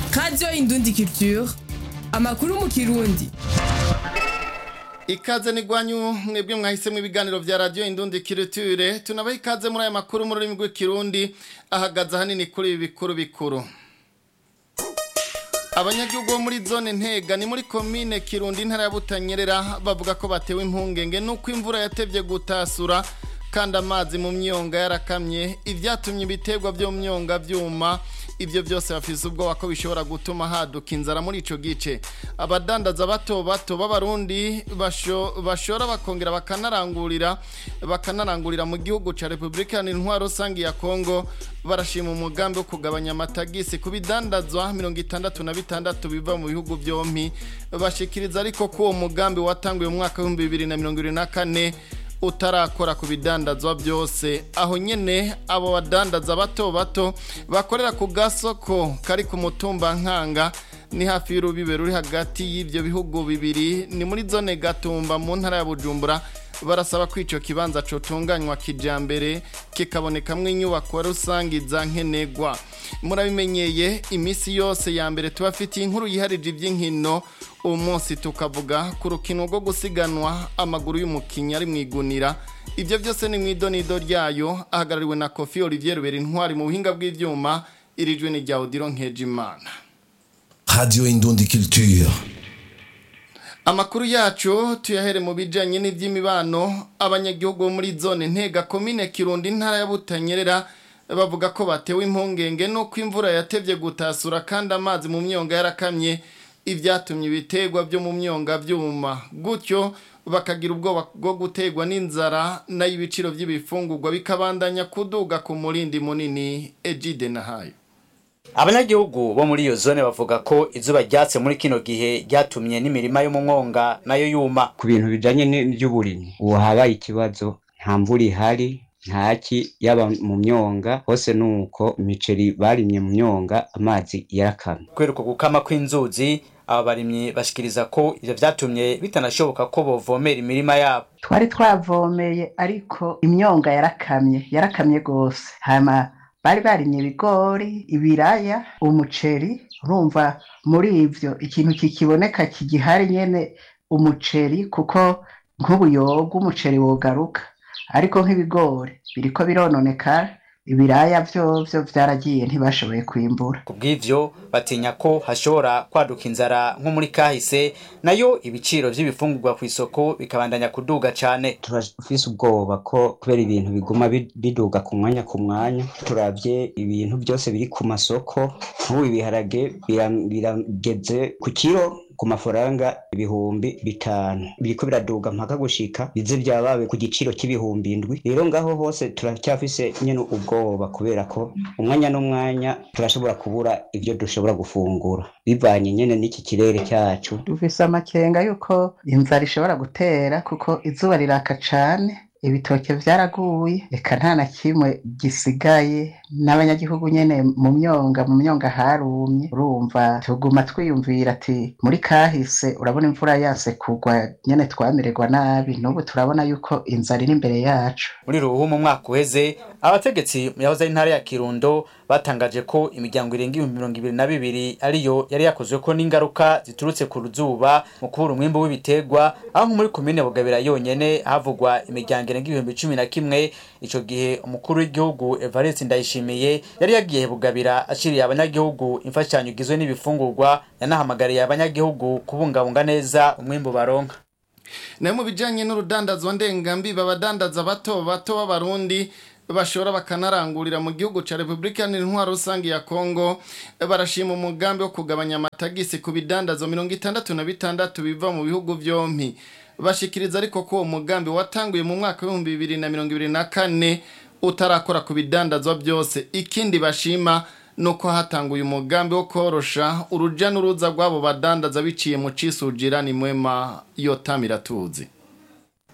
radiyo indundi culture amakuru mu kirundi ikaze ni gwanyu mwebwe mwahisemo ibiganiro vya radio indundi kiriture tunabaha ikaze muri aya makuru mu rurimi rw'ikirundi ahagaze ahanini kuri ibi bikuru bikuru abanyagihugu bo muri zone ntega ni muri komine kirundi intara ya butanyerera bavuga ko batewe impungenge nuko imvura yatevye gutasura kandi amazi mu myonga yarakamye ivyatumye ibiterwa vyo mu myonga vyuma ivyo byose bafise ubwoba ko bishobora gutuma haduka inzara muri ico gice abadandaza bato bato b'abarundi basho, bashora bakongera bakanarangurira bakanarangurira mu gihugu ca Republika Intwaro rusangi ya Kongo barashima umugambi wo kugabanya amatagisi ku bidandazwa mirongo itandatu na bitandatu biva mu bihugu vyompi bashikiriza ariko ko uwo mugambi watanguye mu mwaka w'ibihumbi bibiri na mirongo ibiri na kane utarakora ku bidandazwa byose aho nyene abo badandaza bato bato bakorera ku gasoko kari ku mutumba nkanga ni hafi y'urubibe ruri hagati y'ivyo bihugu bibiri ni muri zone gatumba mu ntara ya bujumbura barasaba ko ico kibanza cotunganywa kijambere kikabonekamwo inyubako rusangi za nkenegwa murabimenyeye imisi yose ya mbere tubafitiye inkuru yiharije ivy'inkino uwo munsi tukavuga ku rukino rwo gusiganwa amaguru y'umukinnyi ari mu igunira ibyo byose ni mu idonido ryayo ahagarariwe na kofi olivier rubera intwari mu buhinga bw'ibyuma irijwe ni rya odiro nkejimana radio indundi culture amakuru yacu tuyahere mu bijanye n'ivy'imibano abanyagihugu bo muri zone ntega komine kirundi intara ya butanyerera bavuga ko batewe impungenge nuko imvura yatevye gutasura kandi amazi mu myonga yarakamye ivyatumye ibiterwa byo mu myonga vyuma gutyo bakagira ubwoba bwo gutegwa n'inzara nayo ibiciro vy'ibifungurwa bikabandanya kuduga ku murindi munini ejide nahayo abanyagihugu bo muri iyo zone bavuga ko izuba ryatse muri kino gihe ryatumye n'imirima yo mu mwonga nayo yuma ku bintu bijanye n'ivy'uburimyi ubu habaye ikibazo nta mvura ihari ntaki yaba mu myonga hose nuko imiceri barimye mu myonga amazi yarakamye kubera uko gukama kw'inzuzi aba barimyi bashikiriza ko ivyo vyatumye bitanashoboka ko bovomera imirima yabo twari twavomeye ariko imyonga yarakamye yarakamye gose hama bari barimye ibigori ibiraya umuceri urumva muri ivyo ikintu kikiboneka kigihari nyene umuceri kuko nk'ubuyoga umuceri wogaruka ariko nk'ibigori biriko birononekara ibiraya vyovyo vyaragiye ntibashoboye kwimbura kubw'ivyo batinya ko hashobora kwaduka inzara nko muri kahise nayo ibiciro vy'ibifungurwa ku isoko bikabandanya kuduga cane turafise ubwoba ko kubera ibintu biguma biduga ku mwanya ku mwanya turavye ibintu byose biri ku masoko nk'ubu ibiharage birageze ku kiro ku mafaranga ibihumbi bitanu biriko biraduga mpaka gushika bize byabawe ku giciro cy'ibihumbi indwi rero ngaho hose turacyafise nyene ubwoba kubera ko umwanya n'umwanya turashobora kubura ivyo dushobora gufungura bivanye nyene n'iki kirere cyacu dufise amakenga yuko inzara ishobora gutera kuko izuba riraka cane ibitoke vyaraguye eka nta na kimwe gisigaye n'abanyagihugu nyene mu myonga mu myonga harumye urumva tuguma twiyumvira ati muri kahise urabona imvura yase kugwa nyene twamererwa nabi n'ubu turabona yuko inzara iri imbere yacu muri ruhu mu mwaka uheze abategetsi yahoze ari intara ya kirundo batangaje ko imiryango irenga ibihumbi mirongo ibiri na bibiri ariyo yari yakozweko n'ingaruka ziturutse ku ruzuba mu kubura umwimbu w'ibiterwa aho nko muri komine bugabira yonyene havugwa imiryango irenga ibihumbi cumi na kimwe ico gihe umukuru w'igihugu evariste ndayishimiye yari yagiye bugabira ashiriye abanyagihugu imfashanyo igizwe n'ibifungurwa yanahamagariye abanyagihugu kubungabunga neza umwimbu baronka nayo mu bijanye n'urudandazwa ndengambiba abadandaza bato bato b'abarundi bashora bakanarangurira mu gihugu ca Republika Intwaro rusangi ya Kongo barashima umugambi wo kugabanya amatagisi ku bidandazo mirongo itandatu na bitandatu biva mu bihugu vyompi bashikiriza ariko ko uwo mugambi watanguye mu mwaka w'ibihumbi bibiri na mirongo ibiri na kane utarakora ku bidandazwa byose ikindi bashima nuko hatanguye umugambi wo korosha uruja n'uruza rw'abo badandaza biciye mu cisujira ni mwema yotamira tuzi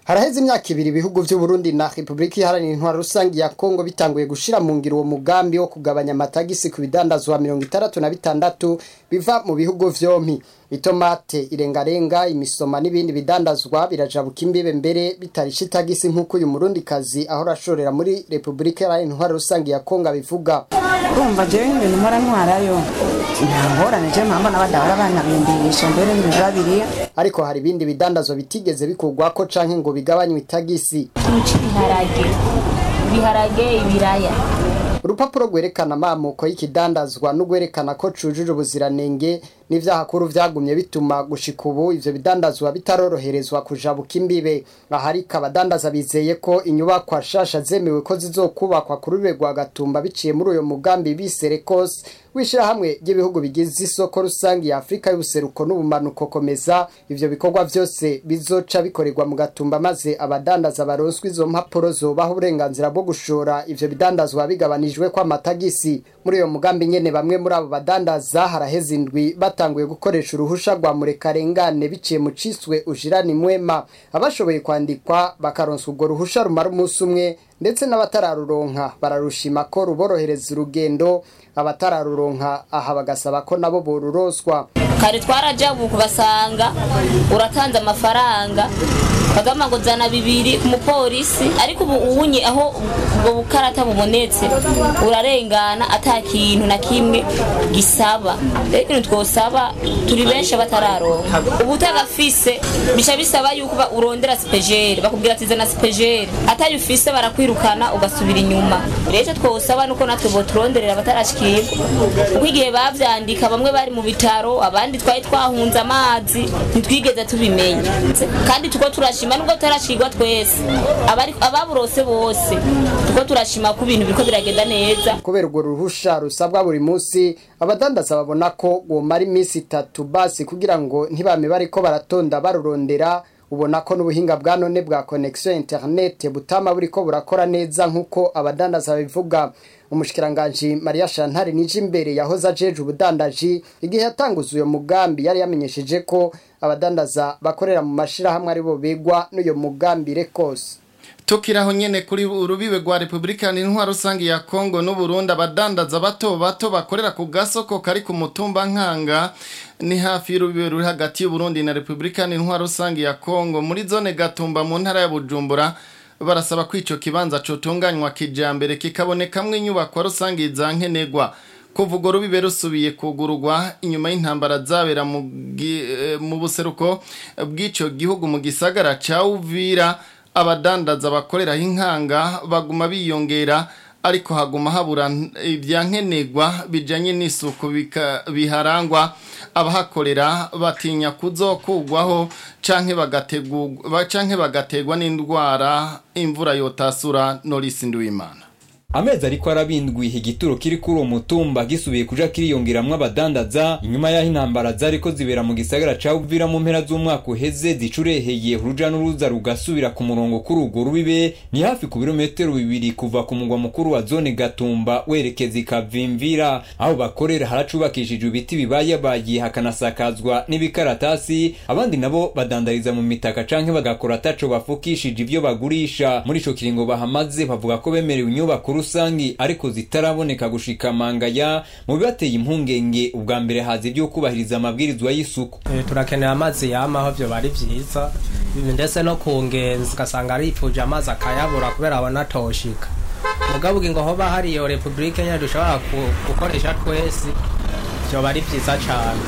haraheze imyaka ibiri ibihugu vy'u Burundi na Republika Iharanira Intwaro Rusangi ya Kongo bitanguye gushira mu ngiro uwo mugambi wo kugabanya amatagisi ku bidandazwa mirongo itandatu na bitandatu biva mu bihugu vyompi itomate irengarenga imisoma n'ibindi bidandazwa birajabuka imbibe mbere bitarisha itagisi nk'uko uyu murundi kazi ahora ashorera muri Republika Iharanira Intwaro Rusangi ya Kongo abivuga urumva jewe ibintu mpora ntwarayo nta ngorane je mpamba n'abadahora banabindisha mbere n'ibintu babiriya ariko hari ibindi bidandazwa bitigeze bikurwako canke ngo bigabanywe itagisi ikintu c'ibiharage ibiharage ibiraya urupapuro rwerekana amamuko y'ikidandazwa n'urwerekana ko cujuje ubuziranenge n'ivyahakuru vyagumye bituma gushika ubu ivyo bidandazwa bitaroroherezwa kujabuka imbibe ahariko abadandaza bizeye ko inyubakwa shasha zemewe ko zizokubakwa ku rurere rwa gatumba biciye muri uyo mugambi bise rekos w'ishirahamwe ry'ibihugu bigize isoko rusangi ya afurika y'ubuseruko n'ubumanuko komeza ivyo bikorwa vyose bizoca bikorerwa mu gatumba maze abadandaza baronswa izo mpapuro zobaha uburenganzira bwo gushora ivyo bidandazwa bigabanijwe ko amatagisi muri uyo mugambi nyene bamwe muri abo badandaza haraheze indwi batanguye gukoresha uruhusha rwa murekarengane biciye mu ciswe ujirani mwema abashoboye kwandikwa bakaronswa urwo ruhusha rumara umunsi umwe ndetse n'abatararuronka bararushima ko ruborohereza urugendo abatararuronka aha bagasaba ko nabo boruroswa kare twarajabuka ugasanga uratanze amafaranga kagama ngo zana bibiri ku mupolisi ariko ubu ubunye aho ubwo bukarata bubonetse urarengana ata kintu na kimwe gisaba rero ikintu twosaba turi benshi batararonka ubu utagafise bica bisaba yuko ba- urondera sipejeri bakubwira ati zana sipejeri atayo ufise barakwirukana ugasubira inyuma rero icyo twosaba nuko natwe boturonderera abatarashikirwa kuko igihe bavyandika bamwe bari mu bitaro abandi twari twahunze amazi ntitwigeze tubimenya kandi tuko turashima nubwo tutarashikirwa twese abari- ababurose bose tuko turashima ko ibintu biriko biragenda neza kubera urwo ruhusha rusabwa buri munsi abadandaza babona ko gomara iminsi itatu basi kugira ngo ntibame bariko baratonda barurondera ubona ko n'ubuhinga bwa none bwa connection internet butama buriko burakora neza nk'uko abadandaza babivuga umushikiranganji Maria Chantal nije imbere yahoze ajeje ubudandaji igihe yatanguza uyo mugambi yari yamenyesheje ko abadandaza bakorera mu mashirahamwe aribo begwa n'uyo mugambi rekose tukiraho nyene kuri urubibe rwa Republika Intwaro rusange ya Kongo n'u Burundi abadandaza bato bato bakorera ku gasoko kari ku mutumba nkanga ni hafi y'urubibe ruri hagati y'u Burundi na Republika Intwaro rusange ya Kongo muri zone Gatumba mu ntara ya Bujumbura barasaba ko ico kibanza cotunganywa kijambere kikabonekamwo inyubako rusange za nkenegwa kuvuga rubibe rusubiye kugururwa inyuma y'intambara zabera mu gi- eh, mu buseruko bw'ico gihugu mu gisagara ca Uvira abadandaza bakoreraho inkanga baguma biyongera ariko haguma habura ibyankenerwa bijanye n'isuku bika- biharangwa abahakorera batinya kuzokugwaho canke bagategurwa canke bagategwa n'indwara imvura yotasura Norisi Nduwimana amezi ariko arabindwi igituro kiri kuri uwo mutumba gisubiye kuja kiriyongeramwo abadandaza inyuma y'aho intambara zariko zibera mu gisagara ca Uvira mu mpera z'umwaka uheze zicureheye uruja n'uruza rugasubira ku murongo kuri urwo rubibe ni hafi ku birometero bibiri kuva ku mugwa mukuru wa zone Gatumba werekeza ikavimvira aho bakorera haracubakishijwe ibiti bibayabaye hakanasakazwa n'ibikaratasi abandi nabo badandariza mu mitaka canke bagakora ataco bafukishije ivyo bagurisha muri ico kiringo bahamaze bavuga ko bemerewe inyubako rusangi ariko zitaraboneka gushika mangaya mu bibateye impungenge ubwa mbere haza ibyo kubahiriza amabwirizwa y'isuku Eh, turakenera amazi yamaho byo bari byiza Ibi ndetse no ku ngenzi ugasanga aripfuje amazi akayabura kubera abona atoshika mugabo ngo hoba hari iyo repubulike nyine dushobora ku- gukoresha twese byoba ari byiza cyane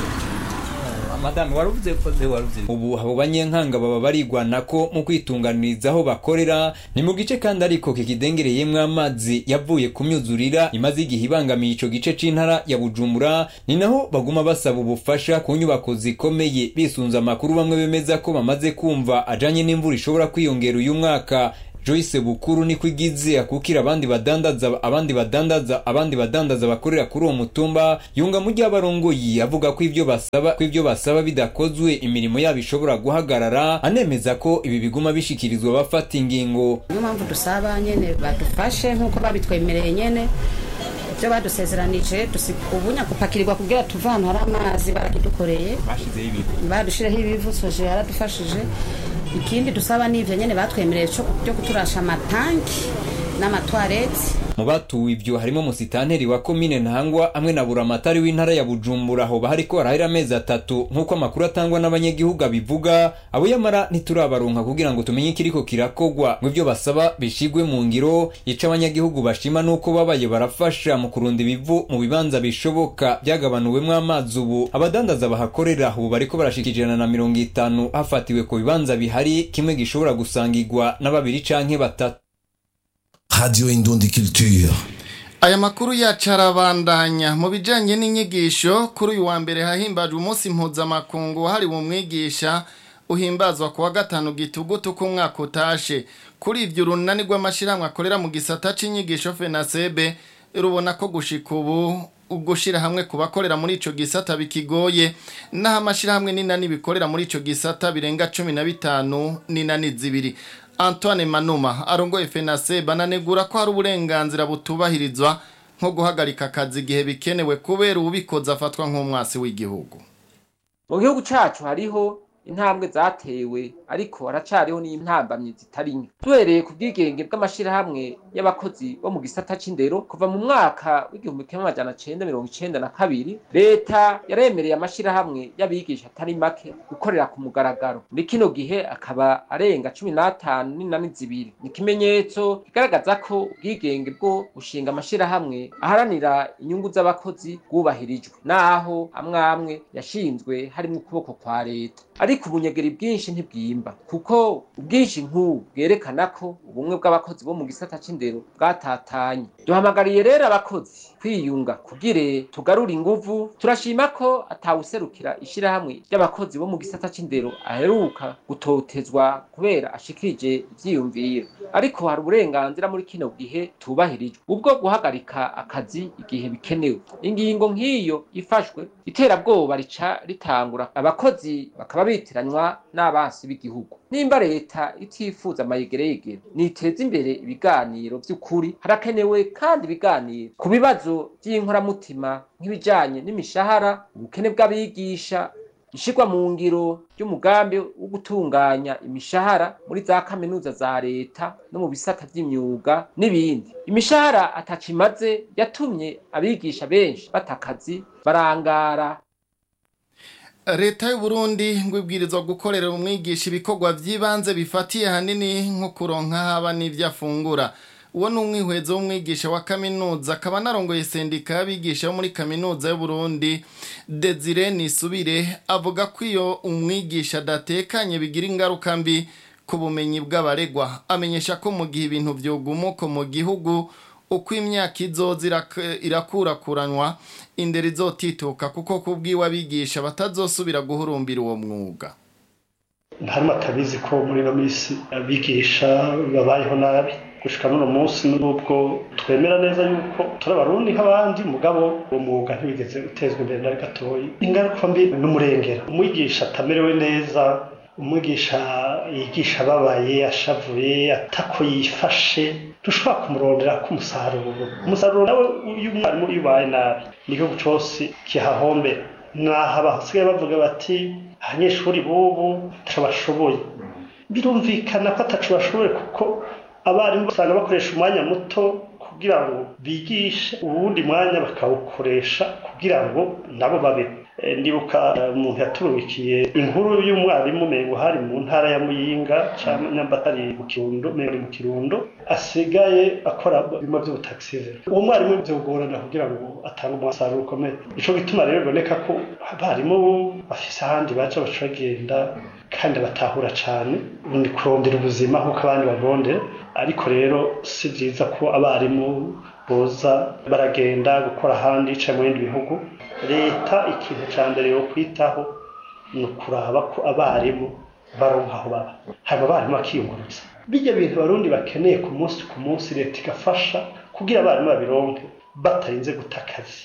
madame waruvuze ko ze waruvuze ubu abo banyenkanga baba barigwana ko mu kwitunganiriza aho bakorera ni mu gice kandi ariko kikidengereyemwo amazi yavuye ku myuzurira imaze igihe ibangamiye ico gice c'intara ya bujumbura ni naho baguma basaba ubufasha ku nyubako zikomeye bisunze amakuru bamwe bemeza ko bamaze kumva ajanye n'imvura ishobora kwiyongera uyu mwaka Joyce Bukuru niko igize akukira abandi badandaza abandi badandaza abandi badandaza bakorera kuri uwo mutumba yunga mu ry'abarongoyi avuga ko ivyo basaba ko ivyo basaba bidakozwe imirimo yabo ishobora guhagarara anemeza ko ibi biguma bishikirizwa bafata ingingo niyo mpamvu dusaba nyene badufashe nk'uko babitwemereye nyene ibyo badusezeranije ubunya gupakirirwa kugira tuve ahantu hari amazi barakidukoreye bashizeho ibivu badushireho ibivu soje yaradufashije ikindi dusaba n'ivyo nyene batwemereye co- byo kuturasha amatanki n'amatwarete mu batuwe ivyo harimo musitanteri wa komine ntangwa hamwe na buramatari w'intara ya bujumbura aho hariko harahera amezi atatu nk'uko amakuru atangwa n'abanyagihugu abivuga abo yamara ntiturabaronka kugira ngo tumenye ikiriko kirakogwa mu ivyo basaba bishigwe mu ngiro ico abanyagihugu bashima nuko babaye barafasha mu kurunda ibivu mu bibanza bishoboka byagabanuwemwo amazi ubu abadandaza bahakorera ubu bariko barashika ijana na mirongo itanu hafatiwe ku bibanza bihari kimwe gishobora gusangirwa na babiri canke batatu Radio Indundi Culture. Aya makuru yacu arabandanya mu bijanye n'inyigisho kuri uyu wa mbere hahimbajwe umunsi mpuzamakungu wahariwe umwigisha uhimbazwa ku wa gatanu gitugutu k'umwaka utashe kuri ivyo urunani rw'amashirahamwe akorera mu gisata c'inyigisho fenasebe rubona ko gushika ubu ugushira hamwe ku bakorera muri ico gisata bikigoye naho amashirahamwe n'inani bikorera muri ico gisata birenga cumi na bitanu n'inani zibiri Antoine Manuma arongoye FENASE bananegura ko hari uburenganzira butubahirizwa nko guhagarika akazi igihe bikenewe kubera ubikoze afatwa nk'umwasi w'igihugu mu gihugu cacu hariho intambwe zatewe ariko haracariho n'intambamyi zitari nke duhereye ku bwigenge bw'amashirahamwe y'abakozi bo mu gisata c'indero kuva mu mwaka w'igihumbi kimwe amajana cenda mirongo icenda na kabiri leta yaremereye amashirahamwe y'abigisha atari make gukorera ku mugaragaro muri kino gihe akaba arenga cumi n'atanu n'inani zibiri ni ikimenyetso kigaragaza ko ubwigenge bwo gushinga amashirahamwe aharanira inyungu z'abakozi bwubahirijwe naho amwe amwe yashinzwe harimwo ukuboko kwa leta ariko ubunyegeri bwinshi ntibwimba kuko ubwinshi nk'ubu bwerekana ko ubumwe bw'abakozi bo mu gisata c'indero bwatatanye duhamagariye rero abakozi kwiyunga kugire tugarure inguvu turashima ko atawuserukira ishirahamwe ry'abakozi bo mu gisata c'indero aheruka gutotezwa kubera ashikirije ivyiyumviro ariko hari uburenganzira muri kino gihe tubahirijwe ubwo guhagarika akazi igihe bikenewe ingingo nk'iyo ifashwe iterabwoba rica ritangura abakozi bakaba bitiranywa n'abansi b'igihugu nimba leta itifuza amayegereyegere niteza imbere ibiganiro vy'ukuri harakenewe kandi ibiganiro ku bibazo vy'inkoramutima nk'ibijanye n'imishahara ubukene bw'abigisha ishirwa mu ngiro ry'umugambi wo gutunganya imishahara muri za kaminuza za leta no mu bisata vy'imyuga n'ibindi imishahara atacimaze yatumye abigisha benshi bata akazi barangara leta y'u Burundi ngo ibwirizwa gukorera umwigisha ibikorwa by'ibanze bifatiye hanini nko kuronka haba n'ibyo afungura uwo ni umwihwezo w'umwigisha wa kaminuza akaba anarongoye sendika y'abigisha bo muri kaminuza y'u Burundi Desire Nisubire avuga ko iyo umwigisha adatekanye bigira ingaruka mbi ku bumenyi bw'abaregwa amenyesha ko mu gihe ibintu vyogumuko mu gihugu uko imyaka izoza irak- irakurakuranwa indero izotituka kuko kubwiwe abigisha batazosubira guhurumbira uwo mwuga harimo atabizi ko muri ino minsi abigisha babayeho nabi gushika n'uno munsi n'ubwo twemera neza yuko turi abarundi nk'abandi mugabo uwo mwuga ntibigeze utezwa imbere na gatoyi ingaruka mbi n'umurengera umwigisha atamerewe neza umwigisha yigisha ababaye ashavuye atako yifashe dushobora kumurondera ko umusaruro umusaruro nawe iyo umwarimu iyo ubaye nabi n'igihugu cose kihahombera mwaha basigaye bavuga bati abanyeshuri b'ubu ntaco bashoboye birumvikana ko ataco bashoboye kuko abarimu usanga bakoresha umwanya muto kugira ngo bigishe uwundi mwanya bakawukoresha kugira ngo nabo babeho Eh, ndibuka eh, umuntu yaturukiye inkuru y'umwarimu mengo hari mu ntara ya muyinga cyangwa nyamba atari mu kirundo mengo ni mu kirundo asigaye akora bimwe by'ubutaxivere uwo mwarimu byogorana kugira ngo atange umusaruro ukomeye ico gituma rero biboneka ko abarimu bafise ahandi baca baca bagenda kandi batahura cane ni kurondera ubuzima nk'uko abandi barondera ariko rero si byiza ko abarimu boza baragenda gukora ahandi yicaye mu bindi bihugu leta ikintu cya mbere yo kwitaho ni ukuraba ko abarimu baronka aho baba hanyuma abarimu bakiyungurutsa bijya bintu abarundi bakeneye ku munsi ku munsi leta igafasha kugira abarimu babironke batarinze guta akazi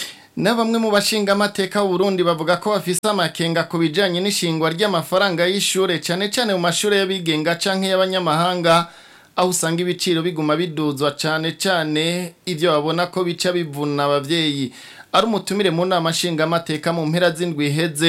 na bamwe mu bashinga amateka Burundi bavuga ko bafise amakenga ku bijanye n'ishingwa ry'amafaranga y'ishure cyane cyane mu mashure y'abigenga canke y'abanyamahanga aho usanga ibiciro biguma biduzwa cyane cyane ivyo babona ko bica bivuna abavyeyi ari umutumire mu nama nshinga amateka mu mpera z'indwi iheze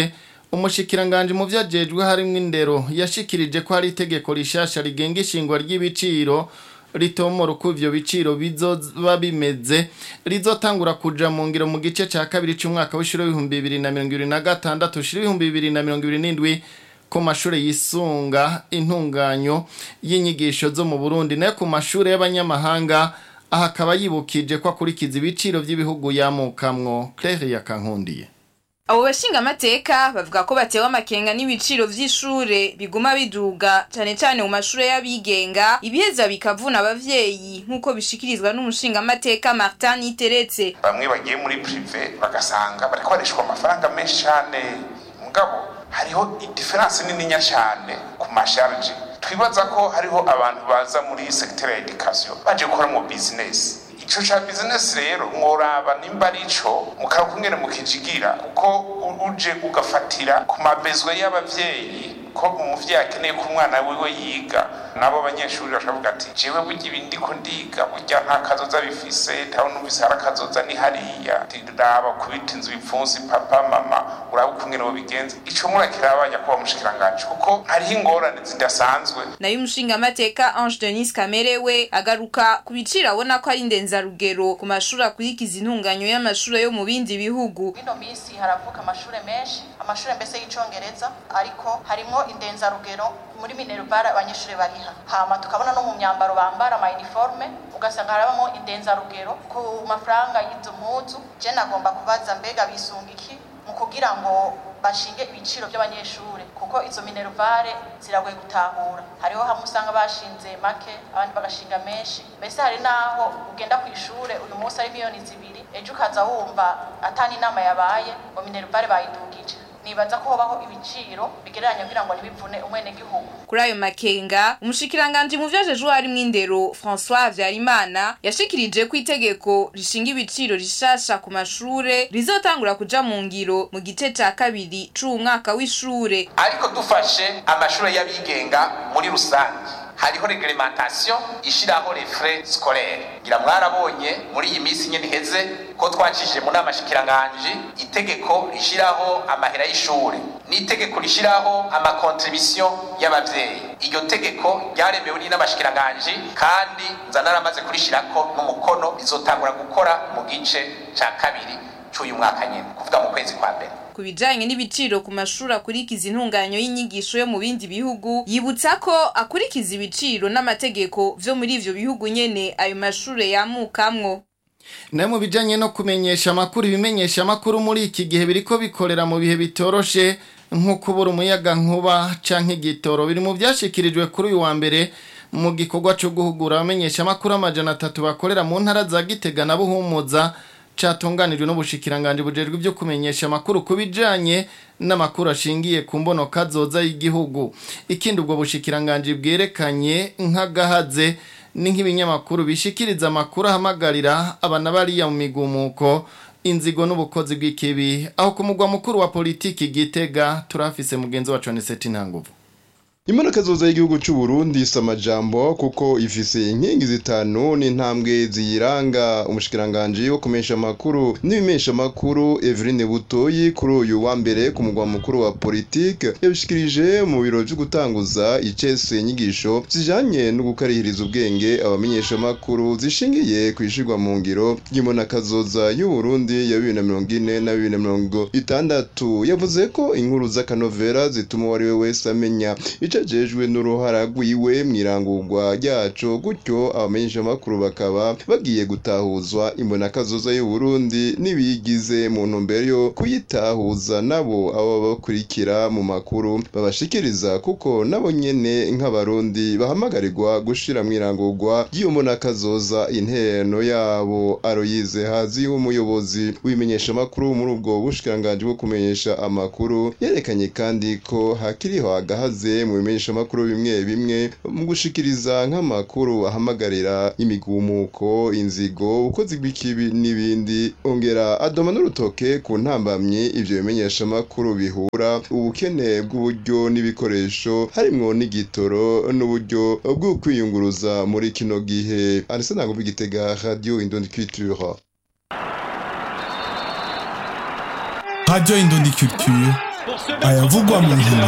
umushikiranganje mu vyajejwe harimwo indero yashikirije ko hari itegeko rishasha rigenga ishingwa ry'ibiciro ritomora uko ivyo biciro bizoba bimeze rizotangura kuja mu ngiro mu gice ca kabiri c'umwaka w'ishuri w'ibihumbi bibiri na mirongo ibiri na gatandatu ushira ibihumbi bibiri na mirongo ibiri n'indwi ku mashure yisunga intunganyo y'inyigisho zo mu Burundi nayo ku mashure y'abanyamahanga aha akaba yibukije ko akurikiza ibiciro vy'ibihugu yamukamwo Claire Yakankundiye abo bashingamateka bavuga ko batewe amakenga n'ibiciro vy'ishure biguma biduga cane cane mu mashure y'abigenga ibiheza bikavuna abavyeyi nk'uko bishikirizwa n'umushingamateka Martin Niteretse bamwe bagiye muri prive bagasanga bariko barishwa amafaranga menshi cane mugabo hariho idiferanse nininya cane ku masharge twibaza ko hariho abantu baza muri secteur ya education baje gukora mu business ico ca business rero mworaba nimba arico mukaba kumwene mukijigira kuko uje ugafatira ku mabezwe y'abavyeyi ko umuvyeyi akeneye ko umwana wiwe yiga nabo banyeshuri bakavuga ati jewe burya ibi ndiko ndiga burya nta kazoza bifise ntawe numvise hari akazoza ni hariya raba kubita inzu ibipfunsi papa mama uraba ukungene bobigenza ico murakiraba nyakuba mushikiranganje kuko hariho ingorane zidasanzwe nayo umushingamateka Ange Denis Kamere we agaruka ku biciro abona ko ari ndenzarugero ku mashuri akurikiza intunganyo y'amashure yo mu bindi bihugu bino minsi haravuka amashure menshi amashure mbese y'icongereza ariko harimwo indenzarugero muri minerval abanyeshuri bariha hama tukabona no mu myambaro bambara ama uniforme ugasanga harabamo indenzarugero ku mafaranga y'izo mpuzu je nagomba kubaza mbega bisunga iki mu kugira ngo bashinge ibiciro by'abanyeshuri kuko izo minervare ziragoye gutahura hariho hamwe usanga bashinze make abandi bagashinga menshi mbese hari naho ugenda ku ishure uyu munsi ari miliyoni zibiri ejo ukaza wumva atani inama yabaye ngo minervare bayidugije nibaza ko hobaho ibiciro bigereranya kugira ngo ntibivune umwenegihugu kuri ayo makenga umushikiranganji mu vyajejwe harimwo indero François Habyarimana yashikirije ko itegeko rishinga ibiciro rishasha ku mashure rizotangura kuja mu ngiro mu gice ca kabiri c'uwu mwaka w'ishure ariko dufashe amashure y'abigenga muri rusange hariho reglementation ishiraho les frais scolaires ngira mwarabonye muri iyi minsi nyene iheze ko twacishije mu nama shikiranganje itegeko rishiraho amahera y'ishure n'itegeko rishiraho amakontribution y'abavyeyi iryo tegeko ryaremewe n'inama shikiranganje kandi nza naramaze kurishirako n'umukono rizotangura gukora mu gice ca kabiri c'uyu mwaka nyene kuvuga mu kwezi kwa mbere ku bijanye n'ibiciro ku mashuri akurikiza intunganyo y'inyigisho yo mu bindi bihugu yibutsa ko akurikiza ibiciro n'amategeko vyo muri ivyo bihugu nyene ayo mashure yamukamwo nayo mu bijanye no kumenyesha amakuru ibimenyesha amakuru muri iki gihe biriko bikorera mu bihe bitoroshe nko kubura umuyaga nkuba canke igitoro biri mu vyashikirijwe kuri uyu wa mbere mu gikorwa co guhugura abamenyesha amakuru amajana atatu bakorera mu ntara za Gitega na Buhumuza catunganijwe n'ubushikiranganje bujejwe ibyo kumenyesha amakuru kubijanye n'amakuru ashingiye ku mbono kazoza y'igihugu ikindi ubwo bushikiranganje bwerekanye nk'agahaze ni nk'ibinyamakuru bishikiriza amakuru ahamagarira abana bariya mu migumuko inzigo n'ubukozi bw'ikibi aho ku mugwa mukuru wa politiki gitega turafise mugenzi wacu Aniseti Ntanguvu Imana kazoza y'igihugu cy'u Burundi samajambo kuko ifise inkingi zitanu n'intambwe ziyiranga umushikiranganje wo kumesha makuru n'ibimesha makuru Eveline Butoyi kuri uyu wa mbere ku mugwa mukuru wa politique yabishikirije mu biro byo gutanguza icese inyigisho zijanye no gukarihiriza ubwenge abamenyesha makuru zishingiye kwishirwa mu ngiro y'Imana kazoza y'u Burundi ya 2040 na 2060 yavuze ko inkuru z'akanovera zituma uwo ari we wese amenya icajejwe n'uruhara rwiwe mw'irangurwa ryaco gutyo abamenyeshamakuru bakaba bagiye gutahuzwa imbonakazoza y'u Burundi n'ibigize mu ntumbero yo kuyitahuza nabo abo bakurikira mu makuru babashikiriza kuko nabo nyene nk'abarundi bahamagarirwa gushira mw'irangurwa ry'iyo mbonakazoza intereno yabo aroyize hazi umuyobozi w'imenyeshamakuru muri ubwo bushikiranganje bwo kumenyesha amakuru yerekanye kandi ko hakiriho agahaze mu bimenyesha makuru bimwe bimwe mu gushikiriza nk'amakuru ahamagarira imigumuko inzigo ukozi bw'ikibi n'ibindi ongera adoma n'urutoke ku ntambamye ivyo bimenyesha makuru bihura ubukene bw'uburyo n'ibikoresho harimwo n'igitoro n'uburyo bwo kwiyunguruza muri kino gihe Arsene Ntanguvu Gitega Radio Indundi Culture Radio Indundi Culture ayavugwa mu nkino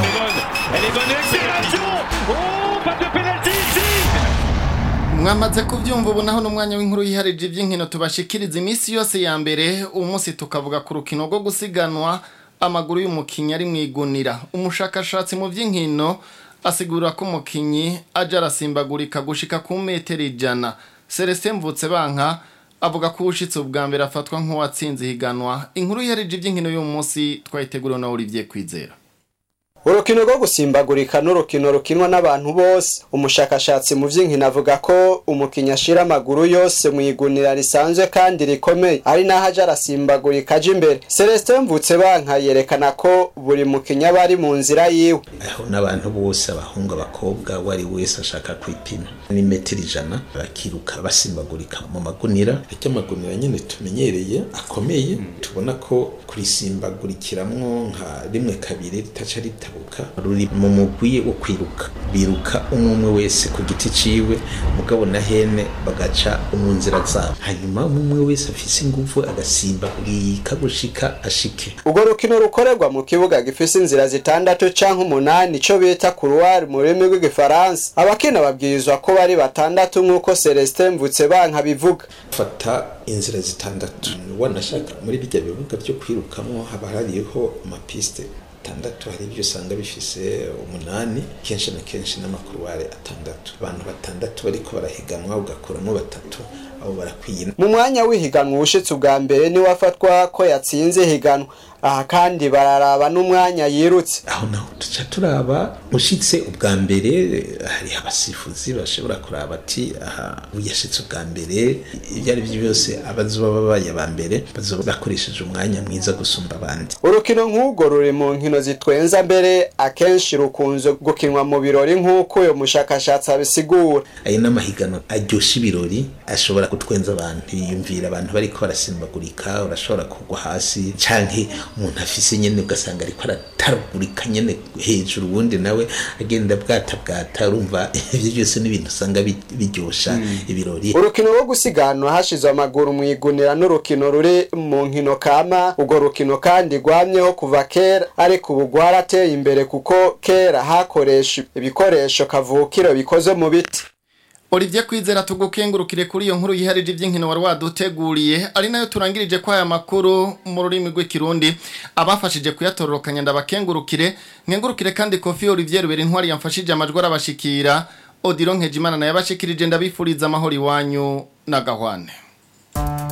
mwamaze kubyumva ubu naho n'umwanya w'inkuru yiharije iby'inkino tubashikiriza iminsi yose ya mbere uwo munsi tukavuga ku rukino rwo gusiganwa amaguru y'umukinnyi ari mu igunira umushakashatsi mu by'inkino asigura ko umukinnyi ajya arasimbagurika gushika ku metero ijana celestin mvutse banka avuga ko uwushyitse ubwa mbere afatwa nk'uwatsinze ihiganwa inkuru yiharije iby'inkino y'uwo munsi twayiteguriwe na Olivier Kwizera urukino rwo gusimbagurika n'urukino rukinwa n'abantu bose umushakashatsi mu by'inkino avuga ko umukinnyi ashira amaguru yose mu igunira risanzwe kandi rikomeye ari naho aja arasimbagurika aja imbere celestin mvutse banka yerekana ko buri mukinnyi aba ari mu nzira yiwe aho n'abantu bose abahungu abakobwa uwo ari wese ashaka kwipima ni metero ijana bakiruka basimbagurika mu magunira ariko amagunira nyine tumenyereye akomeye tubona ko kurisimbagurikiramwo nka rimwe kabiri ritaca ritabuka ruri mu mugwi wo kwiruka biruka umwe umwe wese ku giti ciwe mugabo na hene bagaca mu nzira zabo hanyuma umwe umwe wese afise ingufu agasimbagurika gushika ashike urwo rukino rukorerwa mu kibuga gifise inzira zitandatu canke umunani ico bita kuruwari mu rurimi rw'igifaransa abakina babwirizwa ko bari batandatu nk'uko celestin mvutse banka bivuga fata inzira zitandatu wanashaka muri bijya bibuga byo kwirukamwo haba hariho amapiste atandatu hari ibyo usanga bifise umunani kenshi na kenshi n'amakuruware atandatu abantu batandatu bariko barahiganwa ugakuramo batatu abo barakwiye mu mwanya w'ihiganwa uwushitse ubwa mbere niwe afatwa ko yatsinze ihiganwa aha kandi bararaba n'umwanya yirutse aho naho duca turaba ushitse ubwa mbere hari abasifuzi bashobora kuraba ati aha yashitse ubwa mbere ibyo ari byo byose abazoba babaye aba mbere bazoba bakoresheje umwanya mwiza gusumba abandi urukino nk'urwo ruri mu nkino zitwenza mbere akenshi rukunze gukinwa mu birori nk'uko uyu mushakashatsi abisigura ayo n'amahiganwa aryoshya ibirori ashobora gutwenza abantu yiyumvira abantu bariko barasimbagurika urashobora kugwa hasi canke umuntu afise nyene ugasanga ariko arataragurika nyene hejuru ubundi nawe agenda bwata bwata urumva ivyo byose ni ibintu usanga biryosha ibirori urukino rwo gusiganwa hashizwe amaguru mu igunira n'urukino ruri mu nkino kama urwo rukino kandi rwamyeho kuva kera ariko ubu rwarateye imbere kuko kera hakoresha ibikoresho kavukiro bikoze mu biti Olivier Kwizera tugukengurukire kuri iyo nkuru yiharije iby'inkino wari waduteguriye ari nayo turangirije kwa aya makuru mu rurimi rw'ikirundi abafashije kuyatororokanya ndabakengurukire nkengurukire kandi Kofi Olivier Rubera intwari yamfashije amajwi arabashikira Odilon Nkejimana naye abashikirije ndabifuriza amahoro iwanyu na gahwane